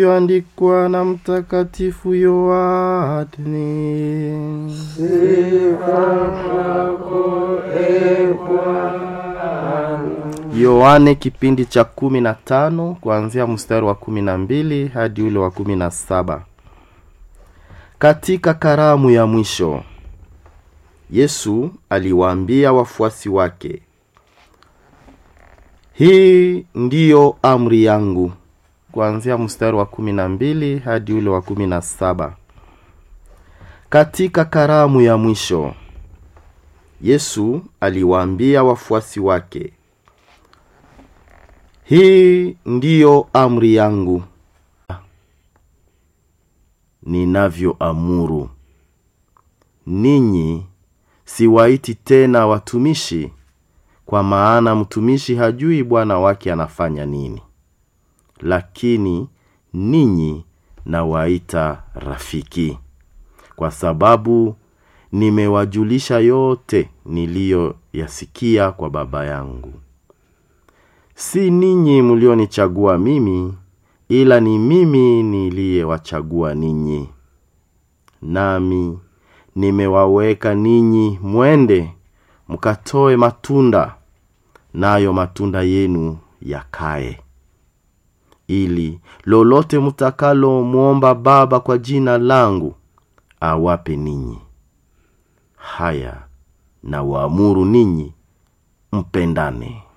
andikwa na Mtakatifu Yohane. Sifa kwako e Bwana. Yohane kipindi cha kumi na tano kuanzia mstari wa kumi na mbili hadi ule wa kumi na saba. Katika karamu ya mwisho Yesu aliwaambia wafuasi wake, hii ndiyo amri yangu, kuanzia mstari wa kumi na mbili hadi ule wa kumi na saba. Katika karamu ya mwisho Yesu aliwaambia wafuasi wake, hii ndiyo amri yangu ninavyoamuru ninyi, siwaiti tena watumishi, kwa maana mtumishi hajui bwana wake anafanya nini, lakini ninyi nawaita rafiki, kwa sababu nimewajulisha yote niliyoyasikia kwa Baba yangu. Si ninyi mlionichagua mimi, ila ni mimi niliyewachagua ninyi, nami nimewaweka ninyi mwende mkatoe matunda, nayo matunda yenu yakae, ili lolote mtakalo mwomba Baba kwa jina langu awape ninyi. Haya na waamuru ninyi mpendane.